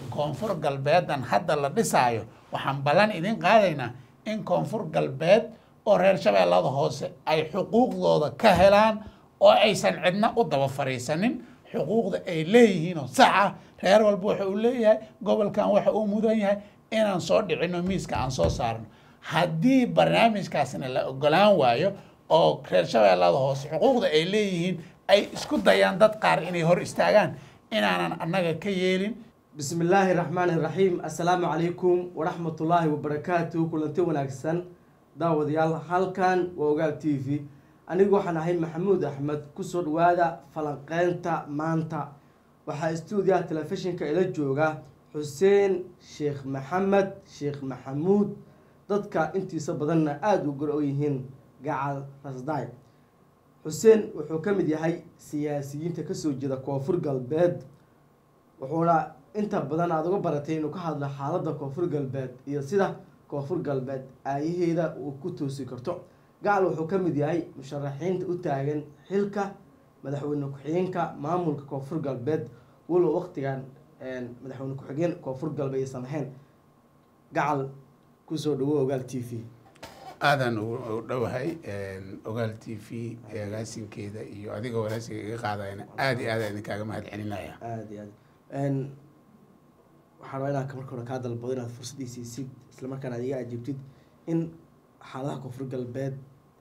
koonfur galbeedan hadda la dhisaayo waxaan ballan idin qaadaynaa in koonfur galbeed oo reer shabeellada hoose ay xuquuqdooda ka helaan oo aysan cidna u daba fariisanin xuquuqda ay leeyihiin oo sax ah reer walba waxa uu leeyahay gobolkan waxa uu mudan yahay inaan soo dhicino miiska aan soo saarno haddii barnaamijkaasna la ogolaan waayo oo reer shabeellada hoose xuquuqda ay leeyihiin ay isku dayaan dad qaar inay hor istaagaan inaanan annaga ka yeelin bismi illaahi raxmaani raxiim assalaamu calaykum waraxmatullaahi wabarakaatu kulanti wanaagsan daawadayaal halkan waa ogaal t v anigu waxaan ahay maxamuud axmed kusoo dhawaada falanqeynta maanta waxaa stuudiyaha telefishinka ila jooga xuseen sheekh maxamed sheekh maxamuud dadka intiisa badanna aada u gor-o yihiin gacal rasdaay xuseen wuxuu ka mid yahay siyaasiyiinta kasoo jeeda koonfur galbeed wuxuuna inta badan aada uga baratay inuu ka hadlo xaaladda koonfur galbeed iyo sida koonfur galbeed aayaheeda uu ku toosi karto gacal wuxuu ka mid yahay musharaxiinta u taagan xilka madaxweyne ku-xigeenka maamulka koonfur galbeed walow waqtigan madaxweyne ku-xigeen koonfur galbeed aysan ahayn gacal kusoo dhawo ogaal t v aadan u dhowahay ogaal t v agaasinkeeda iyo adiga walaasiga iga qaadayna aada iyo aada idinkaaga mahad celinaya aada iyo aad waxaan rabaa inaan marka hore kaa dalbado inaad fursad isiisid islamarkaana aad iga ajiibtid in xaaladaha koonfur galbeed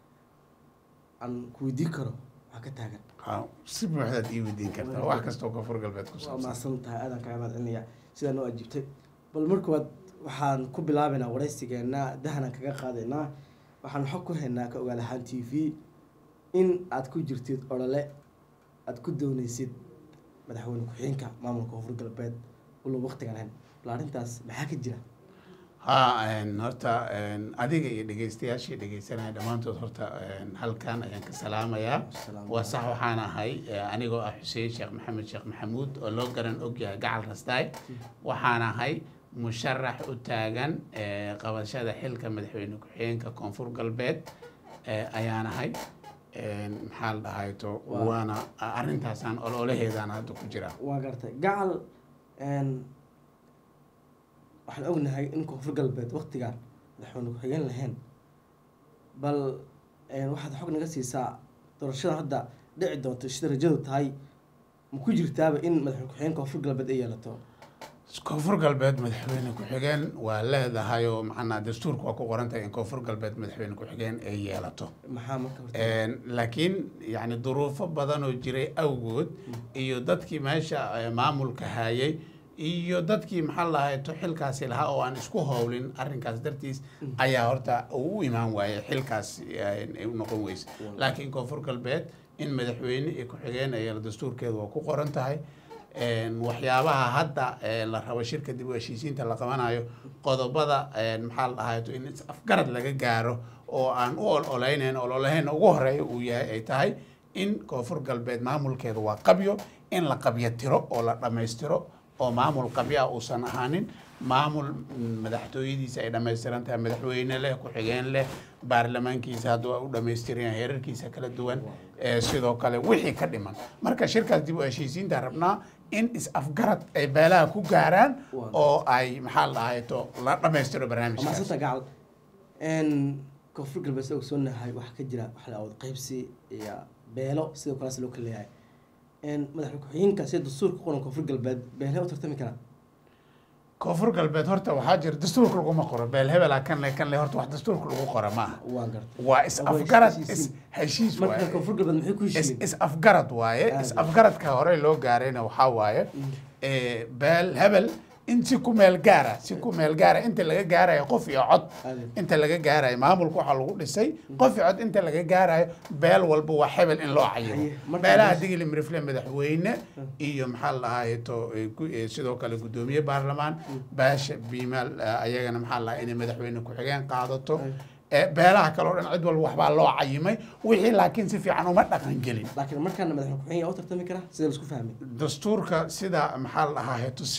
aan ku weydiin karo waxaa ka taagan Ha, si buuxdaad ii weydiin kartaa wax kastoo koonfur galbeed ku waa saabsan mahadsan tahay aadaan kaaga mahad celinaya sidaa noo ajiibtay bal markoowaad waxaan ku bilaabaynaa waraysigeena dahanaan kaga qaadaynaa waxaan xog ku haynaa ka ogaal ahaan t v in aad ku jirtid olole aad ku dooneysid madaxweyne ku-xigeenka maamulka koonfur galbeed walow waqtigan ahayn bal arrintaas maxaa ka jira ha horta adiga iyo dhegeystayaashii dhegeysanaya dhammaantood horta halkan ayaan ka salaamayaa Salaam. waa sax waxaan ahay anigoo ah xuseen sheekh maxamed sheekh maxamuud oo loo garan ogyahay gacal rastaay waxaan ahay musharax u taagan eh, qabashada xilka madaxweyne ku-xigeenka koonfur galbeed eh, ayaan ahay maxaa la dhahayto Waa- waana arrintaasaan ololaheedaan hadda ku jira waa gartay gacal n waxaan ognahay in koonfur galbeed waqtigan madaxweyne ku-xigeen lahayn bal n waxaad xog naga siisaa doorashada hadda dhici doonto sida rajadu tahay ma ku jirtaaba in madaxweyne ku-xigeen koonfur galbeed ay yeelato koonfur galbeed madaxweyne ku-xigeen waa leedahay oo macnaa dastuurka waa ku qoran tahay in koonfur galbeed madaxweyne ku-xigeen ay yeelato maxaa marka horta laakiin yani duruufo badan oo jiray awgood iyo dadkii meesha eh, maamulka hayay iyo dadkii maxaa lahayto xilkaasi lahaa oo aan isku howlin arrinkaas dartiis ayaa horta uu u imaan waayay xilkaas eh, u noqon weyse laakiin koonfur galbeed in madaxweyne iyo ku-xigeen ay yeelo dastuurkeedu waa ku qoran tahay een, waxyaabaha hadda eh, la rabo shirka dib u heshiisiinta la qabanayo qodobada een, maxaa la dhahayto in is afgarad laga gaaro oo aan u ololeynayn ololahayna ugu horeeya uu yahay ay tahay in koonfur galbeed maamulkeedu waa qabyo in la qabyo tiro oo la dhammaystiro oo maamul qabyo ah uusan ahaanin maamul mm, madaxtooyadiisa ay dhammaystiran tahay madaxweyne leh ku-xigeen leh baarlamaankiisa hadda waa u dhammaystiran yahay heerarkiisa kala duwan ee sidoo kale wixii ka dhiman marka shirkaas dib u heshiisiinta rabnaa in is-afgarad ay beelaha ku gaaraan Waa. oo ay maxaa la dhahayto la dhammaystiro barnaamijkaas maasanta gacal n koonfur galbeed sida ogsoonahay waxaa ka jira waxa la awood qaybsi iyo beelo sidoo kaleas loo kala leeyahay n madaxweyne ku-xigeenka sida dastuurka ku qoran koonfur galbeed beelhe u tartami karaa koonfur galbeed horta waxaa jira dastuurka laguma qoro beel hebela kan le kan le horta wax dastuurka lagu qora maaha waan gartay waa is-afgarad heshiisiin. is heshiis marka waaye koonfur galbeed maxay ku is heshiiyeen is afgarad waaye Aad. is afgaradka hore loo gaarayna waxaa waaye eh, beel hebel in si ku meel gaara si ku meel gaara inta laga gaarayo qof iyo cod Aad. inta laga gaarayo maamulka waxaa lagu dhisay qof iyo cod inta laga gaarayo beel walba waa hebel in loo cayimo Haye, marka beelaha mees- digili mirifle madaxweyne iyo maxaa la dhahaye to eh, gu- eh, sidoo kale gudoomiye baarlamaan baasha biimaal eh, ayagana maxaa la dhahaa inay madaxweyne ku-xigeen qaadato Eh, beelaha kale oo dhan cid walba waxbaa loo cayimay wixii laakiin si fiican uma dhaqan gelin laakiin markaana madaxweyne ku-xigeen yaa u tartami karaa sida la isku fahmay dastuurka sida maxaa la dhahaa heeto sida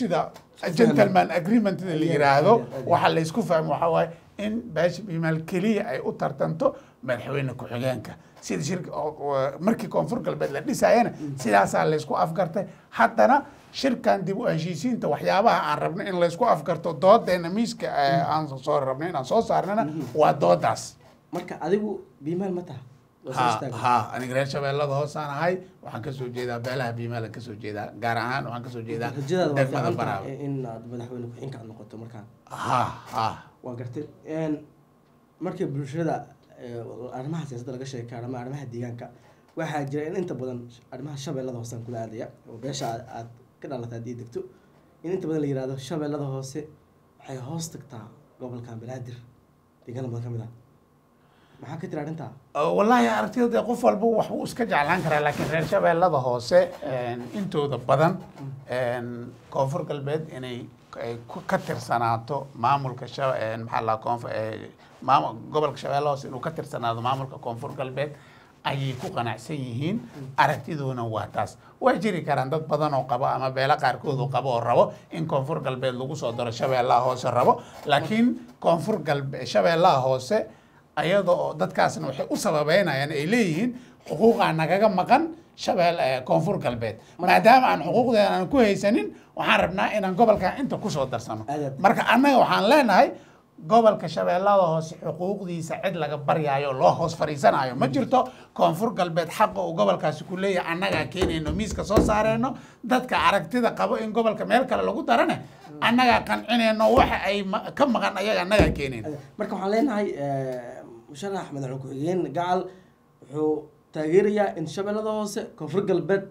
gentleman agreement la Aad iyo aad, yiraahdo aad iyo aad. waxa la isku fahmo waxa waaye in beesha biimaal keliya ay u tartanto madaxweyne ku-xigeenka sida shirka oo- oo- markii koonfur galbeed la dhisayana sidaasaa laysku afgartay haddana shirkan dib u heshiisiinta waxyaabaha aan rabno in laysku afgarto doodeena miiska eh, aan soo rabno inaan soo saarnana waa doodaas marka adigu biimaal ma taha waa soo ha istaaga. ha aniga reer shabeellada hoosaan ahay waxaan kasoo jeedaa beelaha biimaalan kasoo jeedaa gaar ahaan waxaan kasoo jeedaa rajadaada waa degmada fiican baraawe tahay in aad madaxweyne ku-xigeenka aad noqoto markaan ha ha waa gartay Een, markii bulshada ee, arrimaha siyaasadda laga sheekay ama arrimaha deegaanka waxaa jira in inta badan arrimaha shabeellada hoose aan kula aadaya oo beesha aad- aad ka dhalatay haddii degto in inta badan la yihahdo shabeellada hoose waxay hoos tagtaa gobolkan banaadir deegaana badan ka mid ah maxaa ka tiri arrintaa Uh, wallaahi aragtida dee qof walba wax buu iska jeclaan karaa laakiin reer shabeellada hoose een, intooda badan een, koonfur galbeed inay ay ku- ka tirsanaato maamulka sha- een, maxaa la koonfur maamul gobolka shabeelle hoose inuu ka tirsanaado maamulka koonfur galbeed ayay ku qanacsan yihiin aragtiduna waa taas way jiri karaan dad badan oo qabo ama beelo qaarkood oo qabo oo rabo in koonfur galbeed lagu soo daro shabeellaha hoose rabo laakiin koonfur galbe shabeellaha hoose ayada oo dadkaasna waxay u sababeynayaan ay leeyihiin xuquuqaa nagaga maqan shabeel eh, koonfur galbeed maadaama aan xuquuqdeena aan ku haysanin waxaan rabnaa inaan gobolkan inta kusoo darsano Aad. marka annaga waxaan leenahay gobolka shabeellada hoose xuquuqdiisa cid laga baryaayo oo loo hoos fadhiisanayo ma jirto koonfur galbeed xaqa uu gobolkaasi ku leeyahay annagaa keenayno miiska soo saareyno dadka aragtida qabo in gobolka meel kale lagu darane annagaa qancinayno waxa ay ma- ka maqan ayaga annagaa keenayno marka waxaan leenahay eh, musharax madaxweyne ku-xigeen gacal wuxuu taageerayaa in shabeellada hoose koonfur galbeed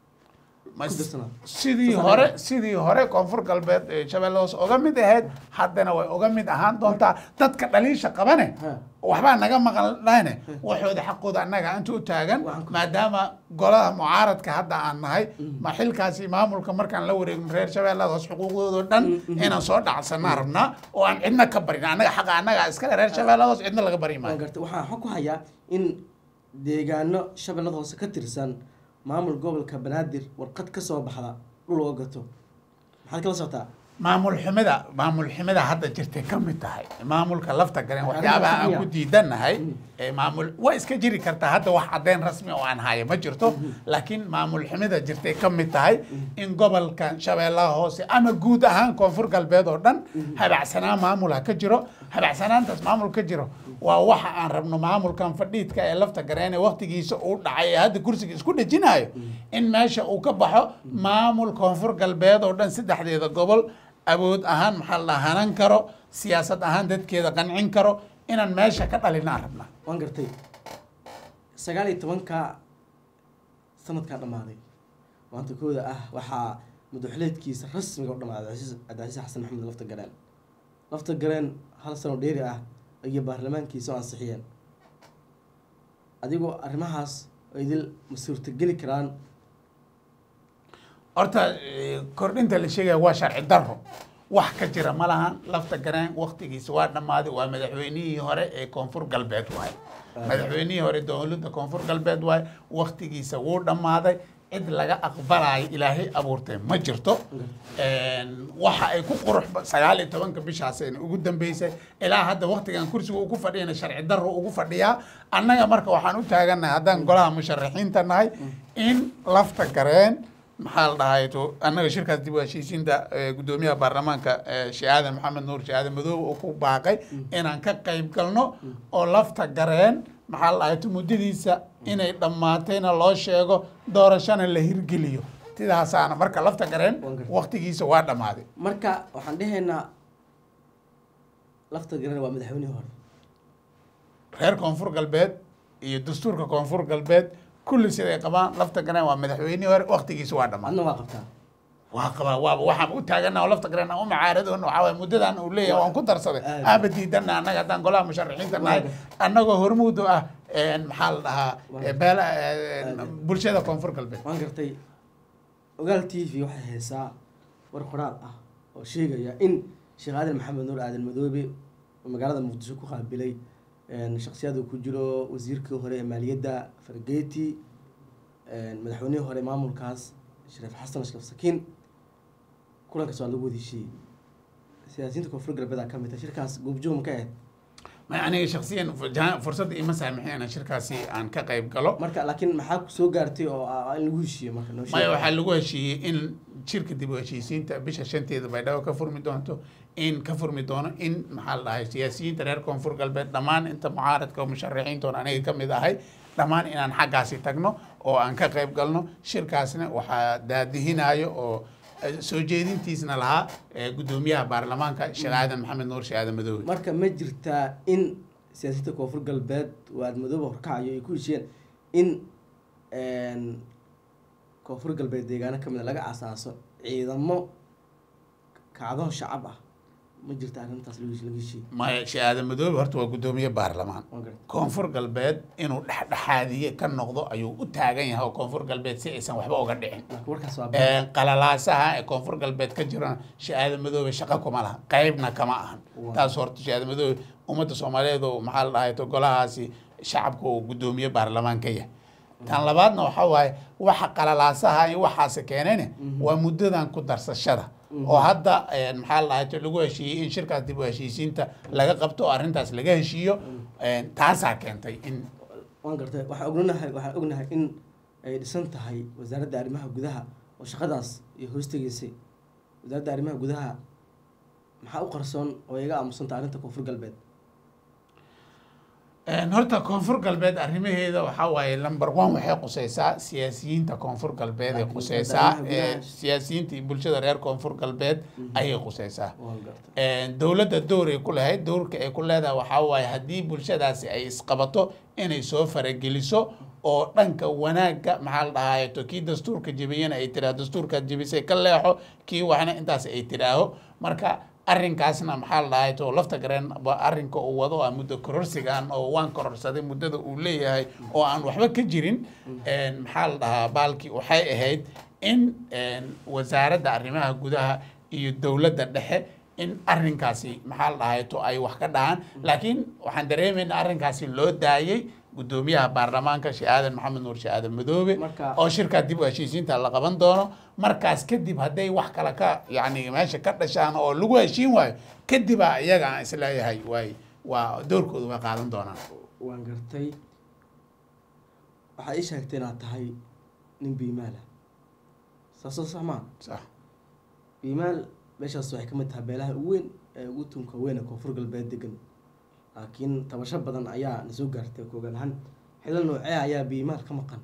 Ma- ku dirsanaa. sidii Soo hore saarayna. sidii hore koonfur galbeed ee shabeelle hoose uga mid ahayd haddana way uga mid ahaan doontaa dadka dhaliisha qabane Ha. waxbaa naga maqan dhahne waxooda xaqooda annaga inta u taagan Waxaan ku- maadaama golaha mucaaradka hadda aan nahay ma xilkaasi maamulka markaan la wareegno reer shabeellada hoose xuquuqdoodo dhan inaan soo dhacsanaa rabnaa oo aan cidna ka barin annaga xaqa annaga iskale reer shabeellada hoose cidna laga bari waan maayo gartay waxaan xog ku hayaa in deegaano shabeellada hoose ka tirsan maamul gobolka banaadir warqad ka soo baxda dhul loo gato maxaad kala socotaa maamul xumida maamul xumida hadda jirtay ka mid tahay maamulka lafta galeen waxyaabaha aan ku diidanahay ee maamul way iska jiri kartaa hadda wax caddeyn rasmi oo aan haya ma jirto laakiin maamul xumida jirtay ka mid tahay in gobolka shabeellaha hoose ama guud ahaan koonfur galbeed oo dhan habacsanaan maamul ha ka jiro habacsanaantaas maamul ka jiro waa waxa aan rabno maamulkan fadhiidka ee lafta gareene waqtigiisa uu dhacay ee hadda kursiga isku dhejinayo in meesha uu ka baxo maamul koonfur galbeed oo dhan saddexdeeda gobol awood ahaan maxaa la hanan karo siyaasad ahaan dadkeeda qancin karo inaan meesha ka dhalinaan rabnaa waan gartay sagaal iyo tobanka sanadkaa dhammaaday maanta kooda ah waxaa madaxuleedkiisa rasmiga u dhammaaday cabdicasiis cabdicasiis xasan maxamed lafta gareen lafta gareen hal sano dheeri ah ayay baarlamaankiisa u ansixiyeen adigoo arrimahaas oo idil ma suurtageli karaan horta eh, kordhinta la sheegaya waa sharci daro wax ka jira ma lahan lafta gareen waqtigiisa waa dhammaaday waa madaxweynihii hore ee koonfur galbeed waaye madaxweynihii hore dowladda koonfur galbeed waaye waqtigiisa wuu dhammaaday cid laga aqbalayo ilaahay abuurtay ma jirto Een, waxa ay ku qurux ba- sagaal iyo tobanka bishaasayna ugu dambeysay ilaa hadda waqtigan kursiga ugu fadhiyana sharci daro ugu fadhiyaa annaga marka waxaan u taagannahay haddaan golaha musharaxiinta nahay in lafta gareen maxaa la dhahay to annaga shirkaas dib u heshiisiinta eh, guddoomiyaha baarlamaanka eh, sheekh aadan maxamed nuur sheekh aadan madoobe uu ku baaqay inaan ka qayb galno oo lafta gareen maxaa la dhahay to muddadiisa inay dhammaatayna loo sheego doorashana la hirgeliyo sidaasaana marka lafta gareen Waan gartay. waqtigiisa waa dhammaaday marka waxaan dhehaynaa lafta gareen waa madaxweynihii hore reer koonfur galbeed iyo dastuurka koonfur galbeed kulli siday qabaan lafta gareen waa madaxweynihii hore waqtigiisa waa dhammaaday adna waa qabtaa waa qabaa waaba waxaan u taagana oo lafta gareen aan u macaaradoon waxaa waye muddadan uu leeyahay waan ku darsaday Aad. aanba diidana annaga haddaan golaha musharaxiinta nahay Waaga. annagoo hormuudu ah een, maxaa la dhahaa Waaga. eh, beela eh, Aad. bulshada koonfur galbeed waan gartay ogaal t v waxay haysaa war qoraal ah oo sheegaya in sheekh aadan maxamed nuur aadan madoobe oo magaalada muqdisho ku qaabilay shaksiyad uu ku jiro wasiirkii hore ee maaliyadda fargeti madaxweynihii hore maamulkaas shariif xasan ashraf sakiin kulankaas waa lagu wada heshiiyey siyaasiyiinta koonfur galbeed ka mid ah shirkaas goobjoog ma ka ahayd ma aniga shaksiyan fu- fursadda ima saamixin shirkaasi aan ka qayb galo marka laakiin maxaa soo gaartay oo ah in lagu heshiiyo marka noo maya sheeg waxaa lagu heshiiyey in shirka dib u heshiisiinta bisha shanteeda baydhabo ka furmi doonto in ka furmi doono in maxaa la dhahay siyaasiyiinta reer koonfur galbeed dhammaan inta mucaaradka oo musharaxiintoon aniga ka mid ahay dhammaan inaan xaggaasi tagno oo aan ka qayb galno shirkaasna waxaa daadihinayo oo eh, soo jeedintiisna lahaa eh, guddoomiyaha baarlamaanka sheekh aadan maxamed nuur sheekh aadan madoobe marka ma jirtaa in siyaasiyiinta koonfur galbeed waad madooba horkacayo ay ku heshiyeen in een, koonfur galbeed deegaano ka mid a laga asaaso ciidamo kacdoon shacab ah ma jirta arrintaas lagu laga heshiiyey maya sheekh aadan madoobe horta waa guddoomiye baarlamaan Waa gartay. koonfur galbeed inuu dhexdhexaadiye ka noqdo ayuu u taagan yahay oo koonfur galbeed si aysan waxba uga dhicin marka warkaas waa Ee, qalalaasaha ee koonfur galbeed ka jirana shahaado madoobe shaqo kuma laha qaybna kama ahan Waa. taas horta shahaado madoobe ummadda soomaaliyeed oo maxaa la dhahay to golahaasi shacabka uu guddoomiye baarlamaan ka yahay tan labaadna waxaa waaye waxa qalalaasaha iyo waxaasi keenayne waa muddadan ku darsashada oo hadda een, maxaa la dhahay to lagu heshiiyey in shirkaas dib u heshiisiinta laga qabto oo arrintaas laga heshiiyo een, taasaa keentay in waan gartay waxaan ognahay waxaan ognahay in ay dhisan tahay wasaaradda arrimaha gudaha oo shaqadaas iyo hoostegeysay wasaaradda arrimaha gudaha maxaa u qarsoon oo iga aamusanta arrinta koonfur galbeed Een, horta koonfur galbeed arrimaheeda waxaa waaye number one waxay quseysaa siyaasiyiinta koonfur galbeed ay Laakiin quseysaa gudaha- ee, gudaha- siyaasiyiinta iyo bulshada reer koonfur galbeed ayay quseysaa waan gartay Een, dowladda door ay ku lahayd doorka ay ku leedahay waxaa waaye haddii bulshadaasi ay isqabato inay soo farageliso oo dhanka wanaagga maxaa la dhahaye to kii dastuurka jebiyana ay tiraa dastuurkaad jebisay ka leexo kii waxna intaas ay tiraaho marka arrinkaasna maxaa la dhahay to lafta gareen ba arrinka uu wado ah muddo kororsigan oo waan kororsaday muddada uu leeyahay oo aan waxba ka jirin Een, maxaa la dhahaa baalkii waxay ahayd in een, wasaaradda arrimaha gudaha iyo dowladda dhexe in arrinkaasi maxaa la dhahay to ay wax ka dhahaan laakiin waxaan dareemaynaa arrinkaasi loo daayey guddoomiyaha baarlamaanka sheekh aadan maxamed nuur sheekh aadan madoobe Marka- oo shirkaa dib u heshiisiinta la qaban doono markaas kadib hadday wax kale ka yacni meesha ka dhashaan oo lagu heshiin waayo kadibaa iyaga aan isleeyahay waay waa doorkooda way qaadan doonaan waan gartay waxaad ii sheegtay inaad tahay nin biimaal ah saasoo sax maa sax biimaal meeshaas waxay ka mid tahay beelaha ugu weyn ee ugu tunka weyn ee koonfur galbeed degan laakiin tabasho badan ayaa na soo gaartay koogaan ahaan xilal noocee ayaa biimaal ka maqan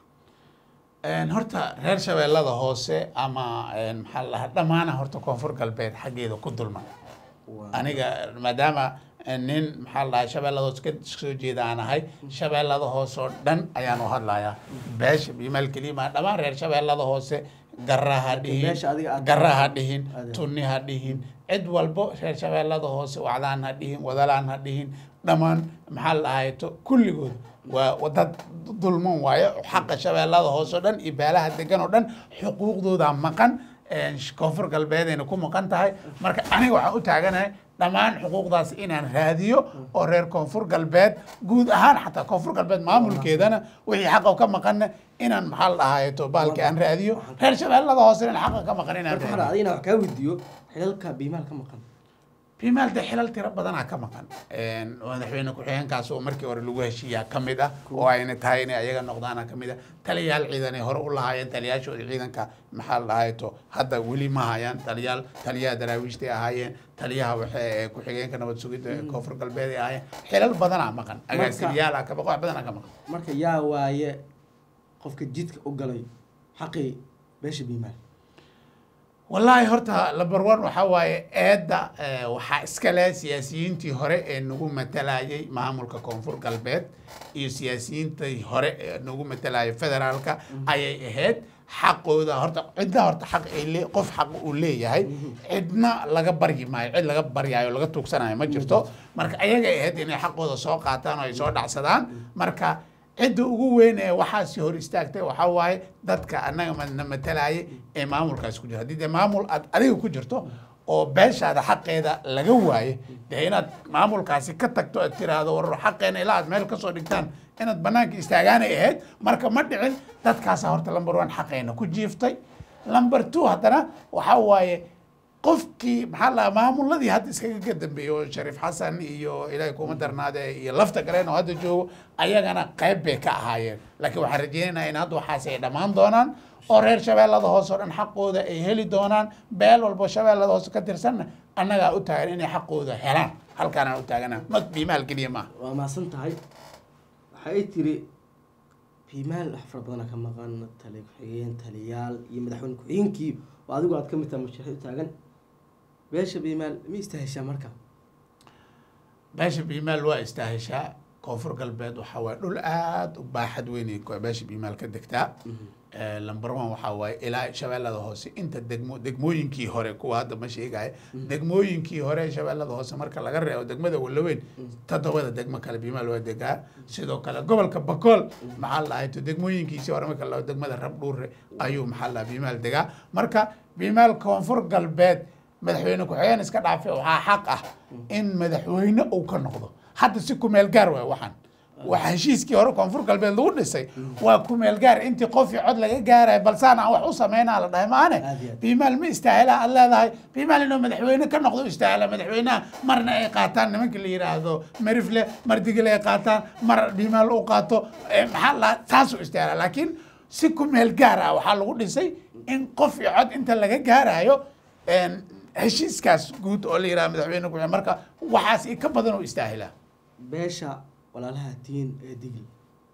Een, horta reer shabeellada hoose ama een, maxaa la dhahaa dhammaana horta koonfur galbeed xaggeeda ku dulman Waa- aniga maadaama nin maxaa la dhahay shabeellada hoose ka soo jeeda aan ahay shabeellada hoose oo dhan ayaan u hadlayaa beesha biimaal kelima dhammaan reer shabeellada hoose garra ha Laakiin beesha adiga dhihin aad- garra ha dhihin Aad- tunni ha dhihin cid walbo reer shabeellada hoose wacdaan ha dhihin wadalaan ha dhihin dhammaan maxaa la dhahay to kulligood waa waa dad dulman waaye xaqa shabeellada hoose oo dhan iyo beelaha degan oo dhan xuquuqdooda maqan een, koonfur galbeedayna ku maqan tahay marka aniga waxaan u taaganahay dhammaan xuquuqdaas inaan raadiyo oo reer koonfur galbeed guud ahaan xataa koonfur galbeed maamulkeedana wixii xaqa ka maqanna inaan maxaa la dhahaye to baalki aan raadiyo reer shabeellada hoose inaan xaqa ka maqan inaan marka raadiyo hore adigna wax kaa weydiiyo xilalka biimaal ka maqan bimaal de xilal tiro badanaa ka maqan Een, madaxweyne ku-xigeenkaas oo markii hore lagu heshiiyaa ka mid ah oo ayna tahay inay ayaga noqdaana ka mid ah taliyayaal ciidan ay hore u lahaayeen taliyayaashooda ciidanka maxaa la dhahay to hadda weli ma hayaan taliyaal taliyaha daraawiishtay ahaayeen taliyaha waxe ee ku-xigeenka nabad sugidda ee koonfur galbeed ay ahaayeen xilal badanaa maqan agaasimayaal ah ka maqan wax badanaa ka maqan marka yaa waaye qofka jidka u galay xaqii beesha biimaal wallaahi horta number one waxaa waaye eedda eh, waxaa iska leh siyaasiyiintii hore ee nagu matalayay maamulka koonfur galbeed iyo siyaasiyiintii hore ee nagu matalayay federaalka ayay ahayd xaqooda horta cidna horta xaq ay le qof xaq uu leeyahay cidna laga baryi maayo cid laga baryaayo laga tuugsanayo ma jirto marka ayagay ahayd inay xaqooda soo qaataan oo ay soo dhacsadaan marka cidda ugu weyn ee waxaasi hor istaagtay waxaa waaye dadka annaga ma- na matalayay ee maamulkaasi ku jira haddii dee maamul aad adiga ku jirto oo beeshaada xaqeeda laga waaye dee inaad maamulkaasi ka tagto aad tiraahdo war xaqeena ilaa aad meel kasoo dhigtaan inaad banaanka istaagaanay ahayd marka ma dhicin dadkaasa horta number one xaqeena ku jiiftay number two haddana waxaa waaye qofkii maxaa la maamuladii hadda iskaga ka dambeeyey oo shariif xasan iyo ilaahay kuma darnaade iyo lafta galeen oo hadda joogo ayagana qayb bay ka ahaayeen laakiin waxaan rajeynaynaa in hadda waxaas ay dhammaan doonaan oo reer shabeellada hoose oo dhan xaqooda ay heli doonaan beel walbo shabeellada hoose ka tirsanna annagaa u taagan inay xaqooda helaan halkaanaan u taagana mag biimaal keliya maaha waa mahadsan tahay waxa ay tiri biimaal wax fara badana ka maqan tali ku-xigeen taliyaal iyo madaxweyne ku-xigeenkii oo adigu aad ka mid tahay musharax u taagan beesha biimaal ma istaheshaa marka beesha biimaal waa istaaheshaa koonfur galbeed waxaa waaye dhul aada u baaxad weynay ku- beesha biimaal ka degtaa lamber one waxaa waaye ilaa shabeellada hoose inta degmo degmooyinkii hore kuwa hadda ma sheegaya degmooyinkii hore shabeellada hoose marka laga reebo degmada walaweyn toddobada degmo kale biimaal waa degaa sidoo kale gobolka bakool maxaa la dhahay to degmooyinkiisii hore marka la degmada rabdhuure ayuu maxaa la dhahay biimaal degaa marka biimaal koonfur galbeed madaxweyne ku-xigeen iska dhaafe waxaa xaq ah in madaxweyne uu ka noqdo hadda si kumeel gaar waay waxaan waxa heshiiskii hore koonfur galbeed lagu dhisay waa kumeel gaar intii qof iyo cod laga gaaraya balsaan aan wax u sameynaa la dhahay maane Aad iyo aad. biimaal ma istaahila aad leedahay biimaal inuu madaxweyne ka noqdo istaahila madaxweynaha marna ay qaataan nimanka la yidhaahdo marifle mar digil ay qaataan mar biimaal u qaato eh, maxaa la taasuu istaahila laakiin si kumeel gaar ah waxaa lagu dhisay in qof iyo cod inta laga gaarayo een, heshiiskaas guud oo la yidhaha madaxweyne ku marka waxaas i ka badan oo istaahila beesha walaalaha tiin ee digil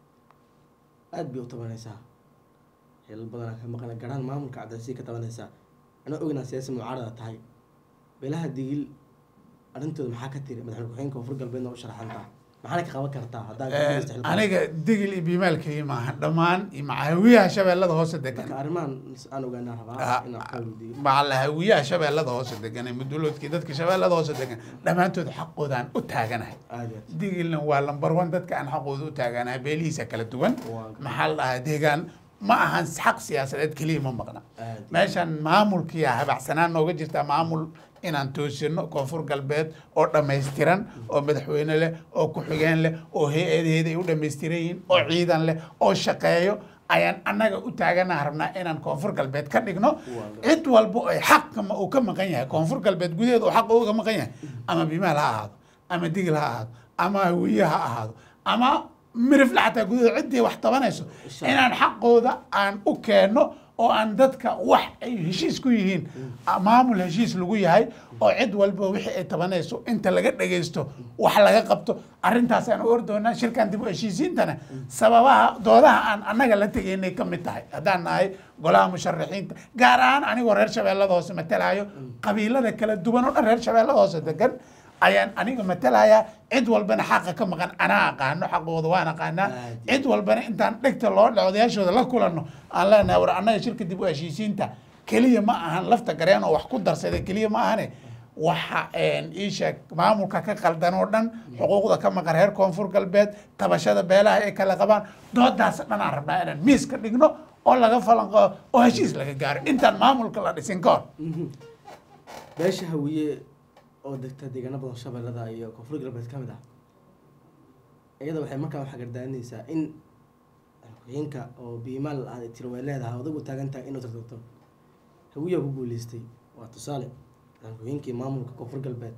aad bay u tabanaysaa xilal badanaa ka maqan garaan maamulka cabdilasiis ka tabanaysaa anaa ognaa siyaasi mucaarada tahay beelaha digil arrintooda maxaa ka tiri madaxweyne ku-xigeenka koonfur galbeedna u sharaxantaa maxaana ka qaban kartaa haddaa ku guulaysta xilka? aniga digil iyo biimaalkii maaha dhammaan iyo macahawiyaha shabeellada hoose degan marka arrimahan aan ogaanaa Ah, rabaa inaan ka weydiiyo macahawiyaha shabeellada hoose degan ee muduloodkii dadka shabeellada hoose degan dhammaantood xaqoodaan u taaganahay aad iyo aad digilna waa lambar one dadka aan xaqooda u taaganahay beelihiisa kala duwan Waa- maxaa la dhahaa deegaan ma ahan xaq siyaasadeed keliya ma maqna aad meeshan maamulkiya habacsanaan nooga jirta maamul inaan toosino koonfur galbeed oo dhammaystiran oo madaxweyne leh oo ku-xigeen leh oo hay-adaheeda ay u dhammaystiran yihiin oo ciidan leh oo shaqeeyo ayaan annaga u taagana rabnaa inaan koonfur galbeed ka dhigno cid walba ay xaq uu ka maqan yahay koonfur galbeed gudaheeda uu xaq uga maqan yahay ama bimaal ha ahaado ama digil ha ahaado ama hawiye ha ahaado ama mirifle xataa gudaheeda ciddii wax tabanayso Insha inaan xaqooda aan u keenno oo aan dadka wax ay heshiis ku yihiin maamul heshiis lagu yahay oo cid walba wixii ay tabanayso inta laga dhagaysto wax laga qabto arrintaas aan u ordoonaa shirkan dib u heshiisiintana sababaha doodaha aan annaga la tegaynay ka mid tahay haddaan nahay golaha musharaxiinta gaar ahaan anigoo reer shabeellada hoose matalayo qabiilada kala duwan oo dhan reer shabeellada hoose degan ayaan aniga matalayaa cid walbana xaqa ka maqan anaa aqaano xaqooda waan aqaanaa Aad. cid walbana intaan dhegta loo odayaashooda la kulanno aan leenahay war annaga shirka dib u heshiisiinta keliya ma ahan lafta gareen oo wax ku darsaday keliya ma ahane waxa ii sheeg maamulka ka qaldan oo dhan xuquuqda ka maqan reer koonfur galbeed tabashada beelaha ay kala qabaan doodaas dhan aan rabnaa inaan miis ka dhigno oo laga falanqo oo heshiis laga gaaro intaan maamulka la dhisin ka hor beesha hawiye oo degta deegaano badan shabeellada iyo koonfur galbeed ka mid ah iyada waxay markaa waxaa gardaaninaysaa in ku-xigeenka oo biimaal aad tiri way leedahay odagu taagan tahay inuu tartanto hawiyaa ku guuleystay waa tusaale ku-xigeenkii maamulka koonfur galbeed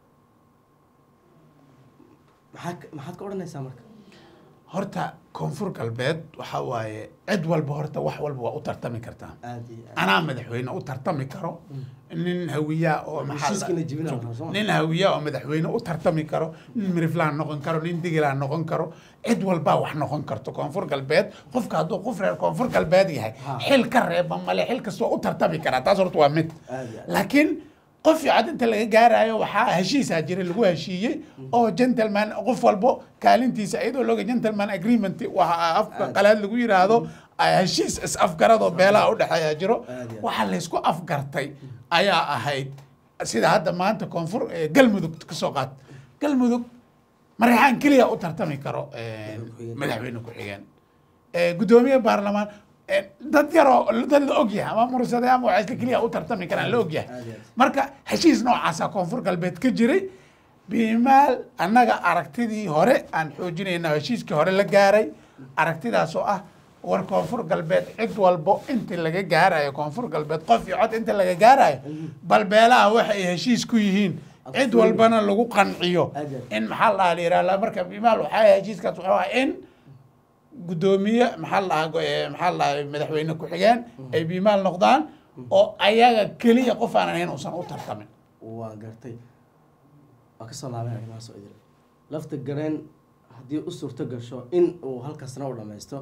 maxaa ka- maxaad ka odhanaysaa marka horta koonfur galbeed waxa waaye cid walba horta wax walba waa u tartami kartaa aad iyo aad anaa madaxweyne u tartami karo nin hawiyaa oo maxaa la- heshiiskiina jebinaa waxaa soo ma- nin hawiyaa oo madaxweyne u tartami karo nin miriflaan noqon karo nin digilaa noqon karo cid walbaa wax noqon karto koonfur galbeed qofka hadduu qof reer koonfur galbeed yahay Ha. xil ka reeba male xil kasta waa u tartami karaa taas horta waa mid aad iyo aad laakiin qof cad inta laga gaarayo waxaa heshiisaa jira lagu heshiiyey oo gentleman qof walbo kaalintiisa iyadoo looga gentleman agreement waxa afka Aad. qalaad lagu yiraahdo heshiis is afgaradoo beelaha u dhexeeya jiro Aad iyo aad. waxaa laysku afgartay ayaa ahayd sida hadda maanta koonfur eh, galmudug kasoo qaad galmudug mareexaan keliya u tartami karo eh, Madaxweyne. madaxweyne ku-xigeen Eh, guddoomiye baarlamaan eh, dad yaroo dad la ogyahay ama mursade ama waxaasla keliya u tartami karaan la ogyahay aad iyo aad marka heshiis noocaasa koonfur galbeed ka jiray biimaal annaga aragtidii hore aan xoojinayna heshiiskii hore la gaaray aragtidaas oo ah war koonfur galbeed cid walbo inta laga gaarayo koonfur galbeed qof iyo cod inta laga gaarayo bal beelaha waxa ay heshiis ku yihiin cid walbana lagu qanciyo Ajaib. in maxaa la dhahaa la yidhaha marka bimaal waxaa heshiiskaas wuxuu ahaa in guddoomiye maxaa la dhahaa eh, maxaa la dhahaa madaxweyne ku-xigeen ay bimaal noqdaan oo ayaga keliya qof aanan ahayn uusan u tartamin waa gartay waa kasoo laabeen arrimahaas oo idil lafta gareen haddii u suurto gasho in uu halkaasna u dhammaysto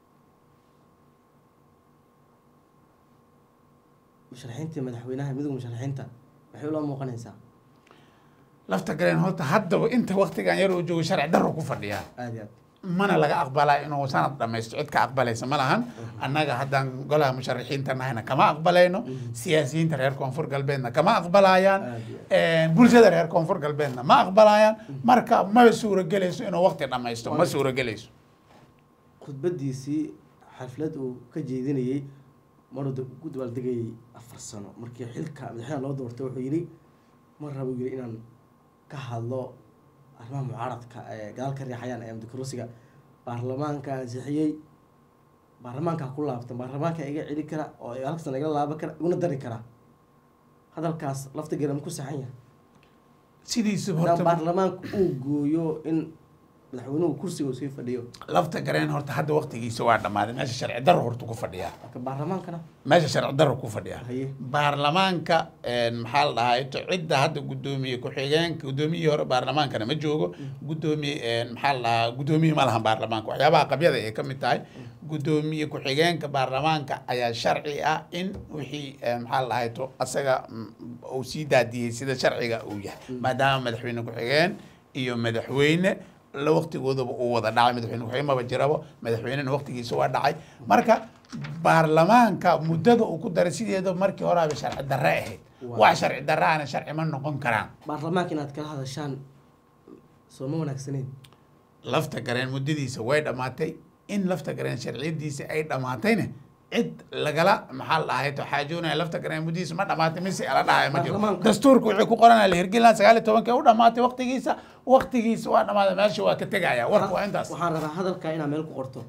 musharaxiintii madaxweynaha midowga musharaxiinta maxay ula muuqanaysaa lafta galeen horta haddaba inta waktigan yar uu joogo sharci darro ku fadhiyaa aada iyo aad mana laga aqbalaa inuu sanad dhamaysto cid ka aqbalaysa ma lahan annaga haddaan golaha musharaxiinta nahayna kama aqbalayno siyaasiyiinta reer koonfur galbeedna kama aqbalayaan Aad bulshada reer koonfur galbeedna ma aqbalayaan marka ma suuragelayso inuu waqti dhamaysto ma suuragelayso khudbadiisii xaflad uu ka jeedinayey maruu da- ku dabaaldegayay afar sano markii xilka madaxweynaha loo doortay wuxuu yidhi mar rabo yidhi inaan ka hadlo arrimaha mucaaradka ee gadaal ka riixayaan ee mudakarusiga baarlamaanka ansixiyey baarlamaanka ha ku laabtan baarlamaanka iga celi kara oo halka sana igala laaban kara iguna dari kara hadalkaas lafta geera ma ku saxan yahay sidiisa haddaan horta baarlamaanka uu gooyo in madaxweynuhu kursiga uu sii fadhiyo lafta gareen horta hadda waqtigiisa waa dhammaaday meesha sharci darro horta ku fadhiyaa marka baarlamaankana meesha sharci darro ku fadhiyaa haye baarlamaanka een, maxaa la dhahaa ito cidda hadda guddoomiye ku-xigeenka guddoomiyihii hore baarlamaankana ma joogo guddoomiye een, maxaa la dhahaa guddoomiye ma lahan baarlamaanka waxyaabaha qabyada ay ka mid tahay guddoomiye ku-xigeenka baarlamaanka ayaa sharci ah in wixii een, maxaa la dhahaa ito asaga mm, uu sii daadiyey sida sharciga uu yahay maadaama madaxweyne ku-xigeen iyo madaxweyne la waqtigoodaba uu wada dhacay madaxweyne ku-xigeen maba jirabo madaxweynena waqtigiisa waa dhacay marka baarlamaanka muddada uu ku daray sideeda markii horaaba sharci darre ahayd Waa. wax sharci darre ana sharci ma noqon karaan baarlamaanka inaad kala hadashaan soo ma wanaagsaneyn lafta gareen muddadiisa way dhammaatay in lafta gareen sharciyadiisa ay dhammaatayna cid lagala maxaa la dhahay to xaajoonaya lafta gareen muddadiisa ma dhammaatay mise ala dhahay ma jiro Baarlamaanka. dastuurka wixii ku qoranaya la hirgelina sagaal iyo tobankii u dhammaatay waqtigiisa waqtigiisa waa dhammaaday meesha waa ka tegaya warku waa intaas waxaan rabaa hadalka inaad meel ku qorto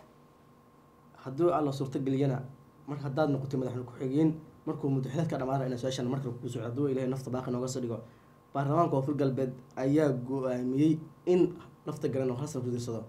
haddii alla suurtageliyana mar haddaad noqotay madaxweyne ku-xigeen markuu muddaxileedka dhamaana ina su-aashan markale kugu socdo hadduu ilahay nafta baaqi nooga soo dhigo baarlamaanka koonfur galbeed ayaa go-aamiyey in lafta garan oo hasab ku dirsado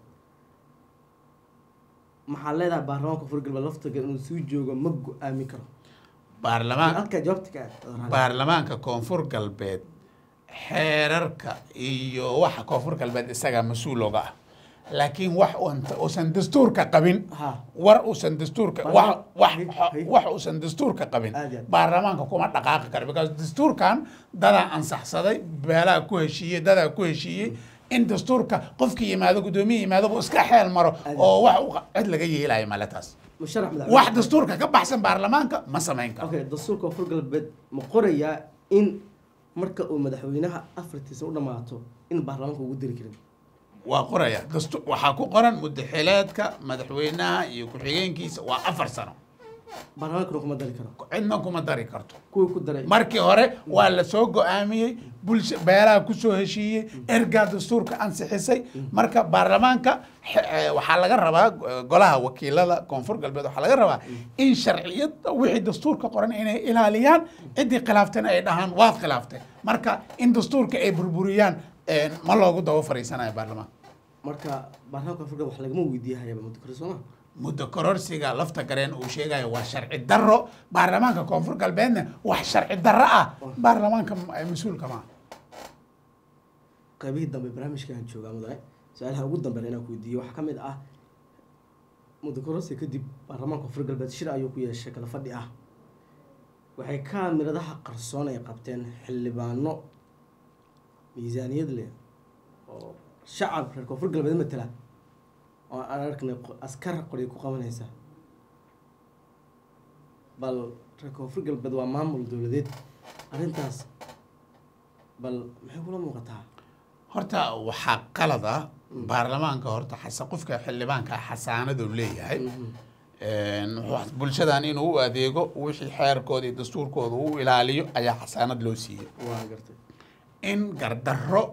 maxaa leedahay baarlamaanka koonfur galbeed lafta garan inuu sii joogo ma go-aami karo baarlamaan halkaa jawaabta ka ah baarlamaanka koonfur galbeed xeerarka iyo waxa koonfur galbeed isagaa mas-uul oga ah laakiin wax uanta- uusan dastuurka qabin ha war uusan dastuurka wax wax Hay- wax uusan dastuurka qabin Aad iyo aad. baarlamaanka kuma dhaqaaqi karo because dastuurkan dadaa ansaxsaday beelaha ku heshiiyey dadaa ku heshiiyey in dastuurka qofkii yimaado guddoomiye yimaado buu iska xeel maro Aad. oo wax u qa- cid laga yeelayo male taas musharax madaxweyne wax dastuurka ka baxsan baarlamaanka ma samayn karo okay dastuurka koonfur galbeed ma qorayaa in marka uu madaxweynaha afartiisa u dhammaato in baarlamaanka ugu diri karin waa qoraya dastu waxaa ku qoran mudaxileedka madaxweynaha iyo ku-xigeenkiisa waa afar sano baarlamaankana kuma dari karo cidna kuma dari karto kuwii ku daray markii hore waa la soo go-aamiyey bulsha beelaha kusoo heshiiyey ergaa dastuurka ansixisay marka baarlamaanka xe- eh, waxaa laga rabaa eh, golaha wakiilada koonfur galbeed waxaa laga rabaa in sharciyada wixii dastuurka qoran inay ilaaliyaan ciddii khilaaftana ay dhahaan waad khilaaftay marka in dastuurka ay burburiyaan eh, ma loogu daba fariisanayo baarlamaanka marka baarlamaanka koonfur galbeed wax lagama weydiiyahayaba muddo kore sooma muddo kororsiga lafta gareen uu sheegayo waa sharci darro baarlamaanka koonfur galbeedna wax sharci darro ah baarlamaanka m- mas-uulka maaha qaybihii dambe barnaamijkan joogaa mudane su-aalaha ugu dambeeya inaan ku weydiiyo waxaa ka mid ah muddo kororsi kadib baarlamaanka koonfur galbeed shir ayuu ku yeeshay kala fadhi ah waxay kaamiradaha qarsoon ay qabteen xildhibaano miisaaniyad leh oo shacab reer koonfur galbeed matala oo aan arknay qo- askar qoryo ku qabanaysa bal reer koonfur galbeed waa maamul dowladeed arrintaas bal maxay kula muuqataa horta waxaa qalad ah baarlamaanka horta xasa qofka xildhibaanka xasaanadu leeyahay Een, wuxuu- bulshadan inuu u adeego wixii xeerkooda iyo dastuurkooda uu ilaaliyo ayaa xasaanad loo siiyey waa gartay in gardarro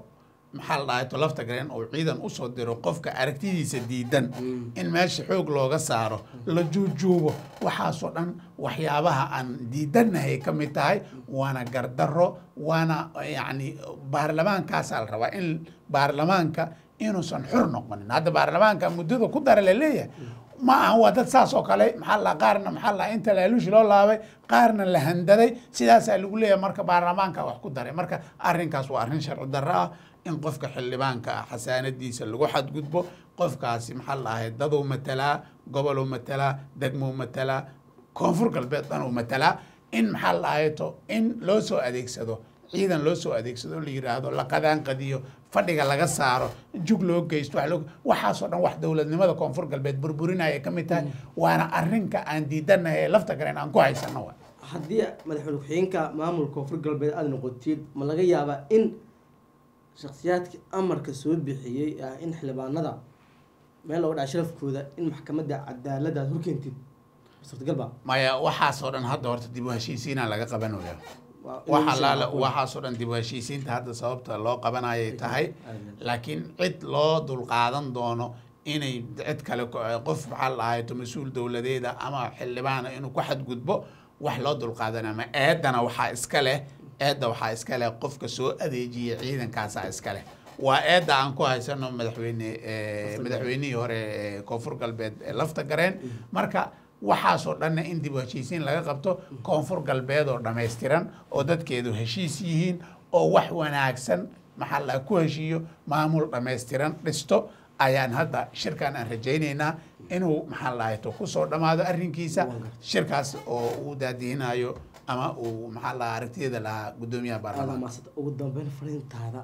maxaa la dhahay to lafta gareen uu ciidan usoo diro qofka aragtidiisa diidan in meesha xoog looga saaro la juujuubo waxaasoo dhan waxyaabaha aan diidannahay ka mid tahay waana gardaro waana yacni baarlamaankaasaa la rabaa in baarlamaanka inuusan xur noqonin hadda baarlamaanka muddada ku dara la leeyahay ma aha waa dad saas oo kale maxaa la qaarna maxaa la inta laaluushi loo laabay qaarna la handaday sidaasaa lagu leeyahay marka baarlamaanka wax ku daray marka arrinkaas waa arrin sharci darro ah in qofka xildhibaanka ah xasaanadiisa lagu xadgudbo qofkaasi maxaa la ahay daduu matalaa goboluu matalaa degmuu matalaa koonfur galbeed dhanuu matalaa in maxaa la ahay to in loo soo adeegsado ciidan loo soo adeegsado la yiraahdo la qadaanqadiyo fadhiga laga saaro jug loo geysto wax loo waxaasoo dhan wax dowladnimada koonfur galbeed burburinaya ka mid tahay waana arrinka aan diidanahay ee lafta garen aan ku haysano wa haddii madaxweyne ku-xigeenka maamulka koonfur galbeed aada noqotid ma laga yaabaa in shakhsiyaadkii amarka soo bixiyey ah in xildhibaanada meel looga dhaca sharafkooda in maxkamadda cadaalada aad horkeentid suurtagalba maya waxaasoo dhan hadda horta dib u heshiisiinaa laga qabanaya Waa- waxa laala waxaasoo dhan dib u heshiisiinta hadda sababta loo qabanayay tahay laakiin cid loo dulqaadan doono inay cid kale ku- qof maxaa la ahayeto mas-uul dowladeeda ama xildhibaana inuu ku xadgudbo wax loo dulqaadanaya ma eedana waxaa iska leh eedda waxaa iska leh qofka soo adeejiya ciidankaasaa iska leh waa eedda aan ku haysano madaxweyne eh, madaxweynihii hore ee koonfur galbeed ee lafta gareen marka waxaasoo dhanna in dib u heshiisiin laga qabto koonfur galbeed oo dhammaystiran oo dadkeedu heshiis yihiin oo wax wanaagsan maxaa la ku heshiiyo maamul dhammaystiran dhisto ayaan hadda shirkan aan rajaynaynaa inuu maxaa la to kusoo dhammaado arrinkiisa shirkaas oo uu daadiinayo ama uu maxaa la aragtiyeeda lahaa guddoomiyaha aada baarlamaanka maasanta ugu dambeyn fariintaada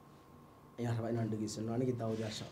ayaan rabaa inaan dhageysano anigii daawadayaasha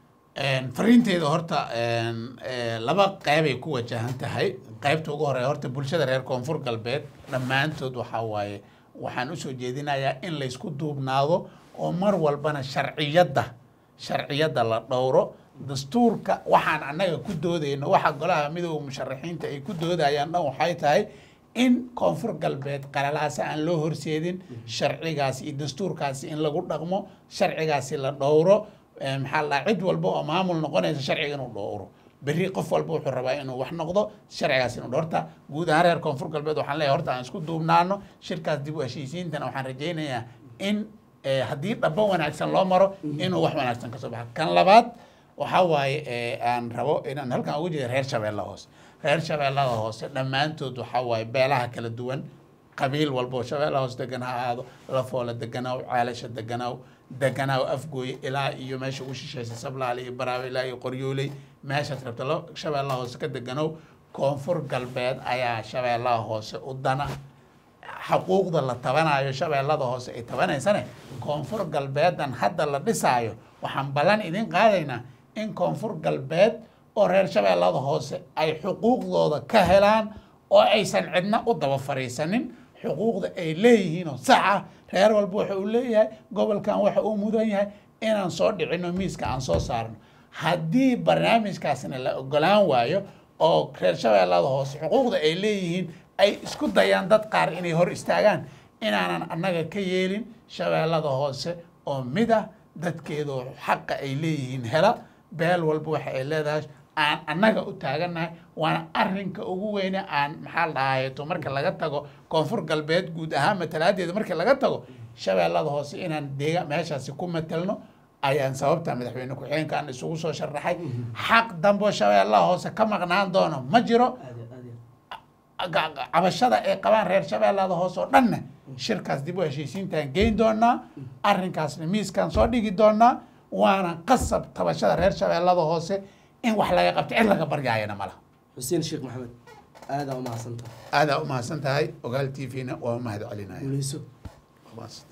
Een, fariinteeda horta een, ee, laba qeybay ku wajahan tahay qeybta ugu horeeya horta bulshada reer koonfur galbeed dhammaantood waxaa waaye waxaan usoo jeedinayaa in laysku duubnaado oo mar walbana sharciyadda sharciyadda la dhowro dastuurka waxaan annaga ku doodayno waxa golaha midooda musharaxiinta ay ku doodayaan dhan waxay tahay in koonfur galbeed qalalaasa aan loo horseedin sharcigaasi iyo dastuurkaasi in lagu dhaqmo sharcigaasi la dhowro Eh, maxaa la dhahaa, cid walba oo maamul noqonaysa sharciga inuu dhowro berri qof walba wuxuu rabaa inuu wax noqdo sharcigaas inuu dhowro. horta guud ahaan reer koonfur galbeed waxaan leeyahay horta aan isku duubnaano shirkaas dib u heshiisiintana waxaan rajaynayaa in eh, haddii dhabo wanaagsan loo maro inuu wax wanaagsan kasoo baxo kan labaad waxaa waaye eh, aan rabo inaan halkan ugu jeeda reer shabeelle hoose reer shabeellada hoose dhammaantood waxaa waaye beelaha kala duwan qabiil walba oo shabeella hoos degan ha ahaado lafoola deganaaw ceelasha deganaaw deganaaw afgooye ilaa iyo meesha ugu shishaysa sablaale iyo baraawe ilaa iyo qoryooley meeshaad rabta lo shabeellaha hoose ka deganow koonfur galbeed ayaa shabeellaha hoose u dana xuquuqda la tabanayo shabeellada hoose ay tabanaysane koonfur galbeedan hadda la dhisaayo waxaan ballan idin qaadaynaa in koonfur galbeed oo reer shabeellada hoose ay xuquuqdooda ka helaan oo aysan cidna u daba fariisanin xuquuqda ay leeyihiin oo sax ah reer walba waxa uu leeyahay gobolkan waxa uu mudan yahay inaan soo dhicino miiska aan soo saarno haddii barnaamijkaasna la ogolaan waayo oo reer shabeellada hoose xuquuqda ay leeyihiin ay isku dayaan dad qaar inay hor istaagaan inaanan annaga ka yeelin shabeellada hoose oo mid ah dadkeedu xaqa ay leeyihiin hela beel walba waxa ay leedahay aan annaga u taagannahay waana arrinka ugu weyne aan maxaa la dhahayeto marka laga tago koonfur galbeed guud ahaan matalaadeeda marka laga tago shabeellada hoose inaan deega meeshaasi ku matelno ayaan sababta madaxweyne ku-xigeenka aan isugu soo sharaxay xaq dambo shabeellaha hoose ka maqnaan doono ma jiro aad iyo aad iyo ga- ga- cabashada ay qabaan reer shabeellada hoose oo dhanna shirkaas dib u heshiisiintaan geyn doonaa arrinkaasna miiskaan soo dhigi doonaa waana qasab tabashada reer shabeellada hoose in wax laga qabto cid laga baryaayana ma laha xuseen sheekh maxamed aadaa u mahadsantaha aadaa u mahadsan tahay ogaal t v-na waa u mahad celinaya guuleyso Waa mahadsan.